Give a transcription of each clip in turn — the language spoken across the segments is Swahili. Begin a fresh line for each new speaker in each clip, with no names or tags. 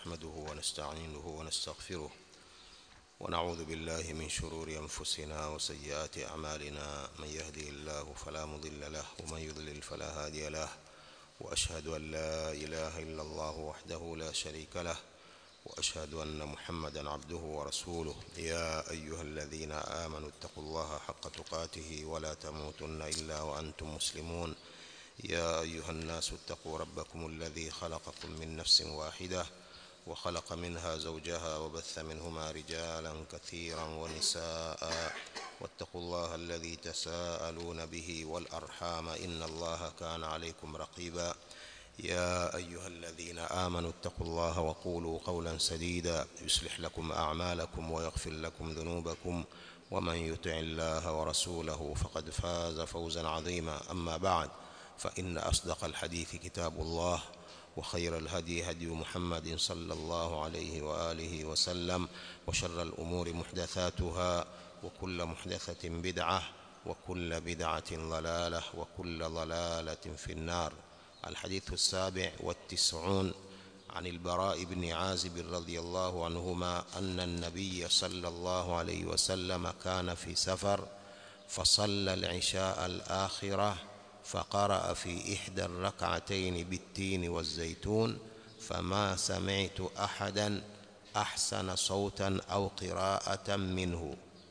نحمده ونستعينه ونستغفره ونعوذ بالله من شرور أنفسنا وسيئات أعمالنا من يهده الله فلا مضل له ومن يضلل فلا هادي له وأشهد أن لا إله إلا الله وحده لا شريك له وأشهد أن محمدا عبده ورسوله يا أيها الذين آمنوا اتقوا الله حق تقاته ولا تموتن إلا وأنتم مسلمون يا أيها الناس اتقوا ربكم الذي خلقكم من نفس واحدة وخلق منها زوجها وبث منهما رجالا كثيرا ونساء واتقوا الله الذي تساءلون به والأرحام إن الله كان عليكم رقيبا يا أيها الذين آمنوا اتقوا الله وقولوا قولا سديدا يصلح لكم أعمالكم ويغفر لكم ذنوبكم ومن يطع الله ورسوله فقد فاز فوزا عظيما أما بعد فإن أصدق الحديث كتاب الله وخير الهدي هدي محمد صلى الله عليه وآله وسلم وشر الأمور محدثاتها وكل محدثة بدعة وكل بدعة ضلالة وكل ضلالة في النار الحديث السابع والتسعون عن البراء بن عازب رضي الله عنهما أن النبي صلى الله عليه وسلم كان في سفر فصلى العشاء الآخرة فقرأ في إحدى الركعتين بالتين والزيتون فما سمعت أحدا أحسن صوتا أو قراءة منه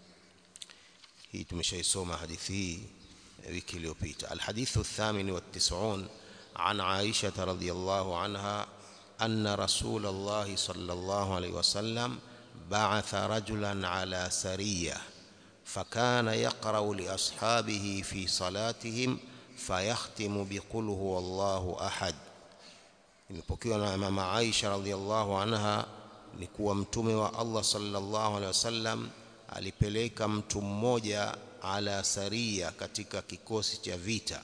hii tumeshaisoma hadithi hii wiki iliyopita alhadithu الثامن والتسعون عن عائشة رضي الله عنها أن رسول الله صلى الله عليه وسلم بعث رجلا على سرية فكان يقرأ لأصحابه في صلاتهم فيختم بقل هو الله أحد imepokewa na mama Aisha radhiallahu anha ni kuwa mtume wa Allah sallallahu alaihi wasallam alipeleka mtu mmoja ala saria katika kikosi cha vita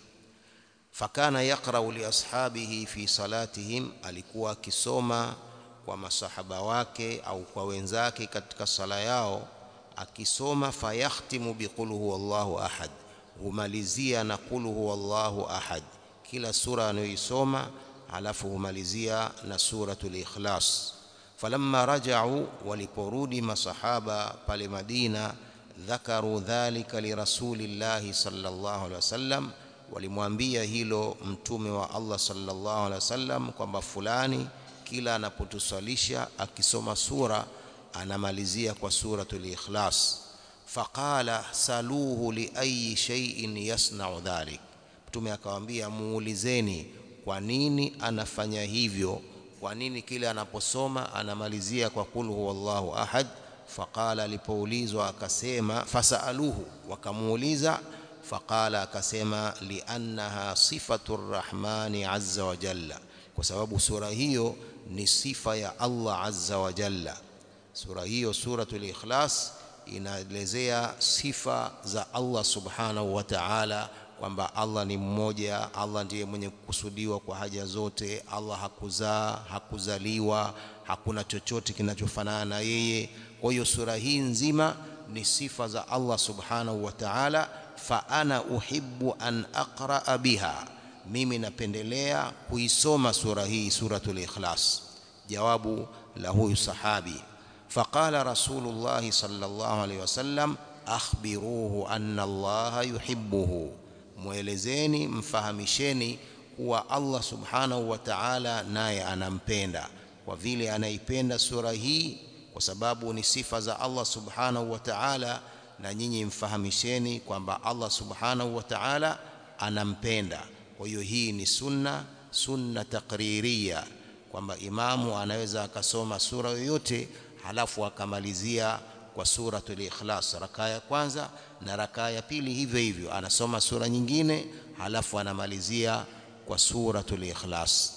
fakana yaqra'u li ashabihi fi salatihim alikuwa akisoma kwa masahaba wake au kwa wenzake katika sala yao akisoma fayakhtimu biqul huwallahu ahad humalizia na qul huwallahu ahad kila sura anayoisoma halafu humalizia na suratul ikhlas falamma raja'u waliporudi masahaba pale Madina dhakaru dhalika lirasulillahi sallallahu alaihi wasallam walimwambia hilo mtume wa Allah sallallahu alaihi wasallam kwamba fulani kila anapotusalisha akisoma sura anamalizia kwa suratul ikhlas faqala saluhu li ayi shay'in yasna'u dhalik mtume akawaambia muulizeni kwa nini anafanya hivyo kwa nini kile anaposoma anamalizia kwa kul huwallahu ahad faqala alipoulizwa akasema fasaluhu wakamuuliza faqala akasema liannaha sifatu rrahmani azza wa jalla kwa sababu sura hiyo ni sifa ya Allah azza wa jalla sura hiyo suratul ikhlas inaelezea sifa za Allah subhanahu wa ta'ala kwamba Allah ni mmoja Allah ndiye mwenye kukusudiwa kwa haja zote Allah hakuzaa hakuzaliwa hakuna chochote kinachofanana na yeye kwa hiyo sura hii nzima ni sifa za Allah subhanahu wa ta'ala fa ana uhibbu an aqra biha mimi napendelea kuisoma sura hii suratul ikhlas jawabu la huyu sahabi faqala rasulullah sallallahu alayhi wasallam akhbiruhu anna Allah yuhibbuhu mwelezeni mfahamisheni kuwa Allah subhanahu wa ta'ala naye anampenda kwa vile anaipenda sura hii kwa sababu ni sifa za Allah subhanahu wa ta'ala na nyinyi mfahamisheni kwamba Allah subhanahu wa ta'ala anampenda kwa hiyo hii ni sunna sunna takririya kwamba imamu anaweza akasoma sura yoyote halafu akamalizia kwa suratul ikhlas rakaa ya kwanza na rakaa ya pili hivyo hivyo anasoma sura nyingine halafu anamalizia kwa suratul ikhlas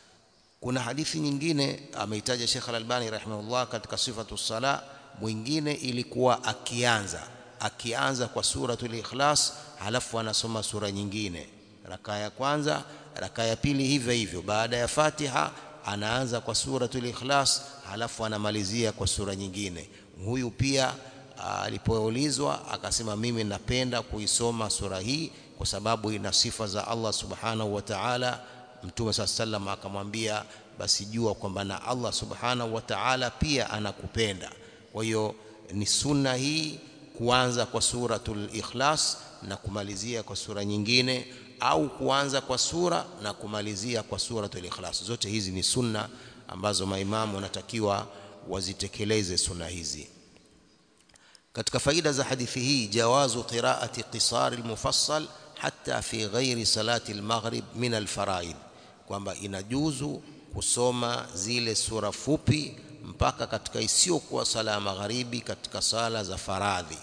kuna hadithi nyingine ameitaja Sheikh Al-Albani rahimahullah katika sifatu sala mwingine ilikuwa akianza akianza kwa suratul ikhlas halafu anasoma sura nyingine rakaa ya kwanza rakaa ya pili hivyo hivyo baada ya Fatiha anaanza kwa suratul ikhlas halafu anamalizia kwa sura nyingine huyu pia alipoulizwa akasema mimi napenda kuisoma sura hii kwa sababu ina sifa za Allah subhanahu wa ta'ala mtume saa sallam akamwambia basi jua kwamba na Allah subhanahu wa ta'ala pia anakupenda kwa hiyo ni sunna hii kuanza kwa suratul ikhlas na kumalizia kwa sura nyingine au kuanza kwa sura na kumalizia kwa suratul ikhlas zote hizi ni sunna ambazo maimamu wanatakiwa wazitekeleze sunna hizi katika faida za hadithi hii jawazu qiraati qisar almufassal hatta fi ghairi salati almaghrib min alfaraid kwamba inajuzu kusoma zile sura fupi mpaka katika isiyokuwa sala ya magharibi katika sala za faradhi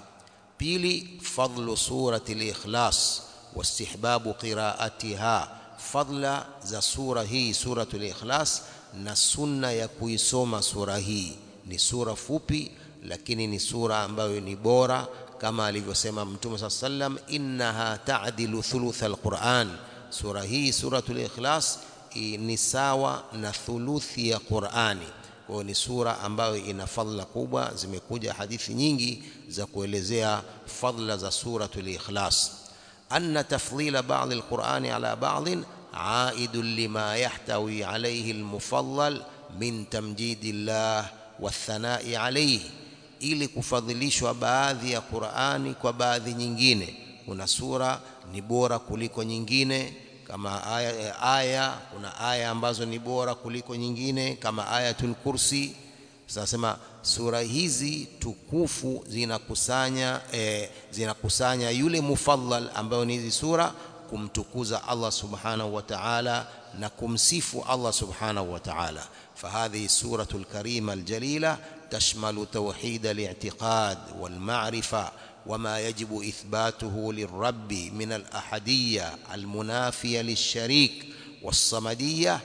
pili fadlu surati al-ikhlas wastihbabu qiraatiha fadla za sura hii suratul ikhlas na sunna ya kuisoma sura hii ni sura fupi lakini ni sura ambayo ni bora kama alivyosema mtume saa sallam innaha ta'dilu thuluth alquran sura hii suratul ikhlas ni sawa na thuluthi ya qurani kwa hiyo ni sura ambayo ina fadhila kubwa zimekuja hadithi nyingi za kuelezea fadhila za suratul ikhlas anna tafdhila ba'd alqur'ani ala ba'd عائد لما يحتوي عليه المفضل من تمجيد الله والثناء عليه ili kufadhilishwa baadhi ya Qur'ani kwa baadhi nyingine kuna sura ni bora kuliko nyingine kama aya, aya kuna aya ambazo ni bora kuliko nyingine kama ayatul kursi tunasema sura hizi tukufu zinakusanya eh, zinakusanya yule mufadhal ambayo ni hizi sura kumtukuza Allah subhanahu wa ta'ala na kumsifu Allah subhanahu wa ta'ala فهذه السورة الكريمة الجليلة تشمل توحيد الاعتقاد والمعرفة وما يجب إثباته للرب من الأحدية المنافية للشريك والصمدية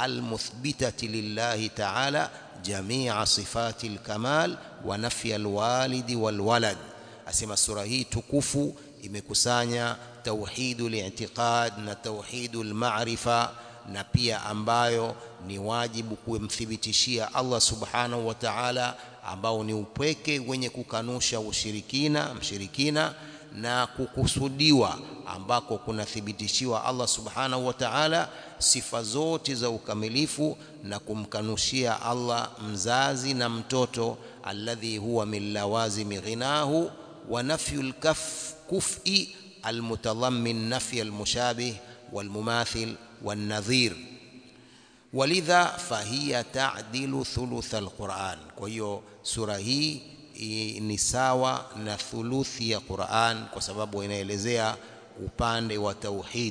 المثبتة لله تعالى جميع صفات الكمال ونفي الوالد والولد أسمى السورة هي تكفو imekusanya tauhidul i'tiqad na tauhidul ma'rifa na pia ambayo ni wajibu kumthibitishia Allah subhanahu wa ta'ala ambao ni upweke wenye kukanusha ushirikina mshirikina na kukusudiwa ambako kunathibitishiwa Allah subhanahu wa ta'ala sifa zote za ukamilifu na kumkanushia Allah mzazi na mtoto alladhi huwa min lawazimi ghinahu wa nafyul kaf كفء المتضمن نفي المشابه والمماثل والنظير ولذا فهي تعدل ثلث القرآن كويو سورة هي ni sawa na thuluthi ya Qur'an kwa sababu inaelezea upande wa tauhid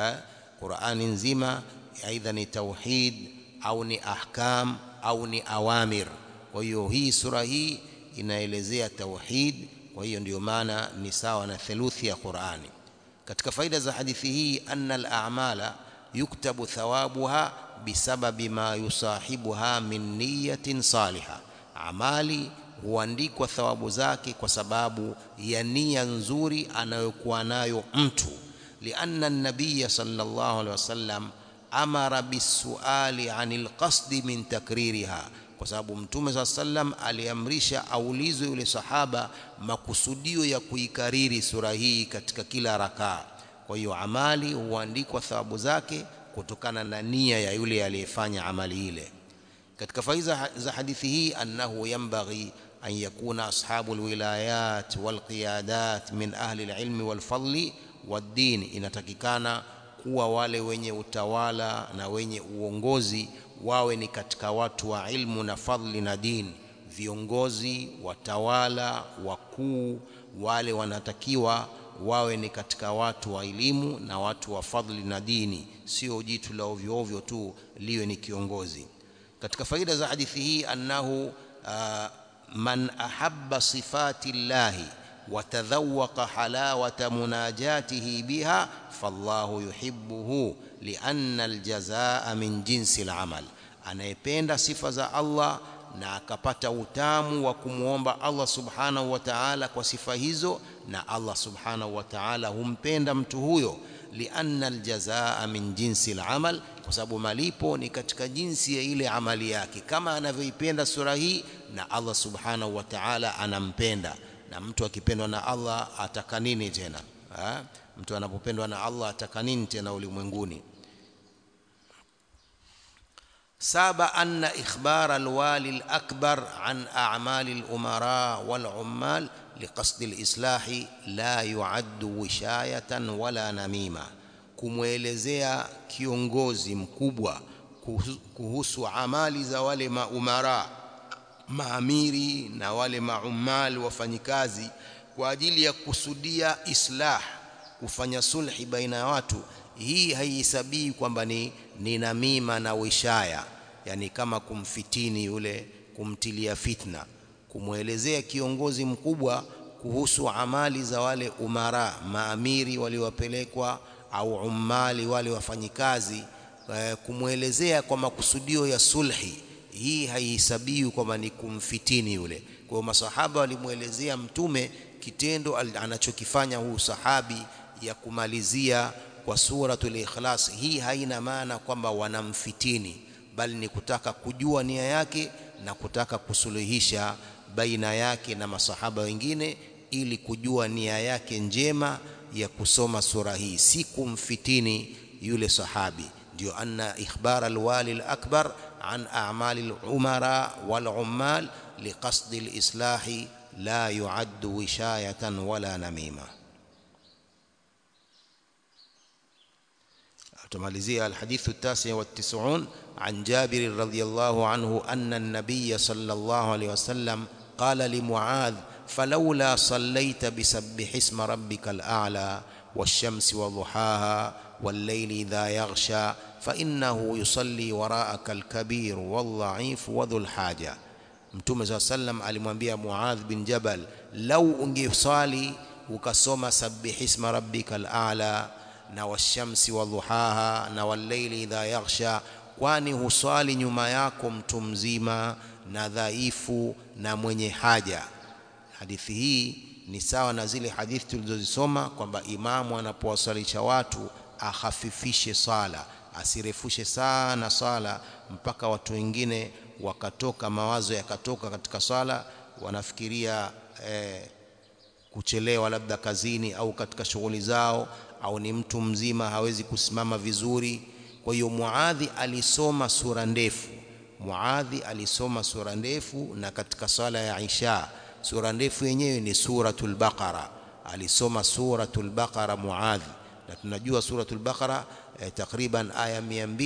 Qur'ani nzima aidha ni tauhid au ni ahkam au ni awamir kwa hiyo hii sura hii inaelezea tauhid kwa hiyo ndio maana ni sawa na theluthi ya Qur'ani katika faida za hadithi hii anna al-a'mala yuktabu thawabuha bisababi ma yusahibuha min niyatin salihah amali huandikwa thawabu zake kwa sababu ya nia nzuri anayokuwa nayo mtu lianna an-nabiy sallallahu alaihi wasallam amara bisuali anil qasdi min takririha kwa sababu mtume saa sallam aliamrisha aulizwe yule sahaba makusudio ya kuikariri sura hii katika kila rakaa kwa hiyo amali huandikwa thawabu zake kutokana na nia ya yule aliyefanya amali ile katika faida za hadithi hii annahu yanbaghi an yakuna ashabu alwilayat walqiyadat min ahli alilmi walfadli waddin inatakikana kuwa wale wenye utawala na wenye uongozi wawe ni katika watu wa ilmu na fadhli na dini viongozi watawala wakuu wale wanatakiwa wawe ni katika watu wa elimu na watu wa fadhli na dini sio jitu la ovyo ovyo tu liwe ni kiongozi katika faida za hadithi hii annahu uh, man ahabba sifati llahi وتذوق حلاوة مناجاته بها فالله يحبه لأن الجزاء من جنس العمل anayependa sifa za Allah na akapata utamu wa kumwomba Allah subhanahu wa ta'ala kwa sifa hizo na Allah subhanahu wa ta'ala humpenda mtu huyo lianna aljazaa min jinsi alamal kwa sababu malipo ni katika jinsi ya ile amali yake kama anavyoipenda sura hii na Allah subhanahu wa ta'ala anampenda na mtu akipendwa na Allah ataka nini tena ha? mtu anapopendwa na Allah ataka nini tena ulimwenguni saba anna ikhbar alwali alakbar an a'mali alumara walummal liqasdi alislahi la yuaddu wishayatan wala namima kumwelezea kiongozi mkubwa kuhusu amali za wale maumara maamiri na wale maumal wafanyikazi kwa ajili ya kusudia islah kufanya sulhi baina ya watu hii haihesabii kwamba ni, ni namima na wishaya yani kama kumfitini yule kumtilia fitna kumwelezea kiongozi mkubwa kuhusu amali za wale umara maamiri waliowapelekwa au umali wale wafanyikazi kumwelezea kwa makusudio ya sulhi hii haihesabiwi kwamba ni kumfitini yule kwa hiyo masahaba walimwelezea mtume kitendo anachokifanya huu sahabi ya kumalizia kwa suratul ikhlas hii haina maana kwamba wanamfitini bali ni kutaka kujua nia yake na kutaka kusuluhisha baina yake na masahaba wengine ili kujua nia yake njema ya kusoma sura hii si kumfitini yule sahabi ndio anna ikhbar alwali alakbar an a'mali alumara walummal liqasdi alislahi la yuaddu wishayatan wala namima تماليزية الحديث التاسع والتسعون عن جابر رضي الله عنه أن النبي صلى الله عليه وسلم قال لمعاذ فلولا صليت بسبح اسم ربك الأعلى والشمس وضحاها والليل إذا يغشى فإنه يصلي وراءك الكبير والضعيف وذو الحاجة mtume saa sallam alimwambia muadh bin jabal lau ungeswali ukasoma sabbihisma rabbika alala na washamsi wadhuhaha na walleili idha yaghsha kwani huswali nyuma yako mtu mzima na dhaifu na mwenye haja hadithi hii ni sawa na zile hadithi tulizozisoma kwamba imamu anapowaswalisha watu ahafifishe sala asirefushe sana sala mpaka watu wengine wakatoka mawazo yakatoka katika sala wanafikiria eh, kuchelewa labda kazini au katika shughuli zao au ni mtu mzima hawezi kusimama vizuri kwa hiyo Muadhi alisoma sura ndefu Muadhi alisoma sura ndefu na katika sala ya Isha sura ndefu yenyewe ni suratul Baqara alisoma suratul Baqara Muadhi na tunajua suratul Baqara eh, takriban aya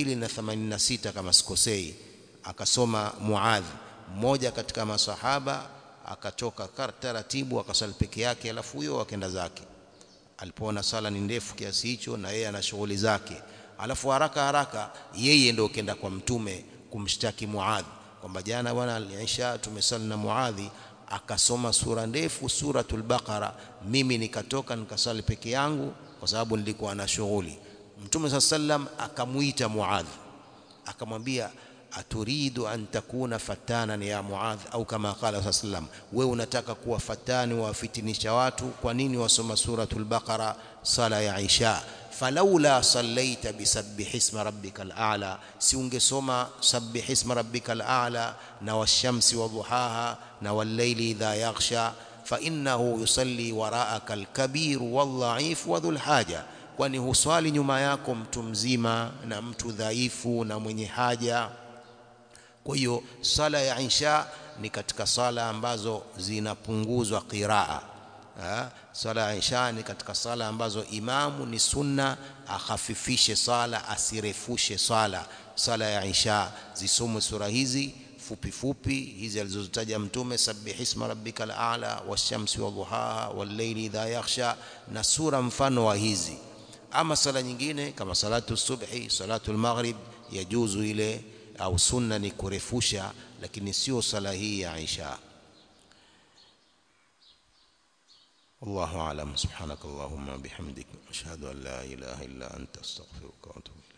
286 kama sikosei akasoma Muadhi mmoja katika masahaba akatoka taratibu akasali peke yake alafu huyo akaenda zake alipoona sala ni ndefu kiasi hicho na yeye ana shughuli zake alafu haraka haraka yeye ndio kenda kwa mtume kumshtaki Muadhi kwamba jana bwana Isha tumesali na Muadhi akasoma sura ndefu suratul Baqara mimi nikatoka nikasali peke yangu kwa sababu nilikuwa na shughuli mtume sallam akamuita Muadhi akamwambia aturidu an takuna fatanan ya Muadh au kama qala sallam wewe unataka kuwa fatani wafitinisha watu kwa nini wasoma suratul baqara sala ya isha falaula sallaita bisabbih isma rabbikal a'la si ungesoma sabbih isma rabbikal a'la na washamsi wadhuhaha na wallayli idha yaghsha fa innahu yusalli wara'aka alkabir wadha'if wa dhul haja kwani huswali nyuma yako mtu mzima na mtu dhaifu na mwenye haja kwa hiyo sala ya isha ni katika sala ambazo zinapunguzwa qiraa sala ya isha ni katika sala ambazo imamu ni sunna akhafifishe sala asirefushe sala sala ya isha zisomwe sura hizi fupi fupi hizi alizozitaja mtume sabbihisma rabbikal a'la washamsi wadhuhaha wallayli idha yaghsha na sura mfano wa hizi ama sala nyingine kama salatu subhi salatu al-maghrib yajuzu ile au sunna ni kurefusha lakini sio sala hii ya Isha والله أعلم سبحانك اللهم بحمدك أشهد أن لا إله إلا أنت أستغفرك وأتوب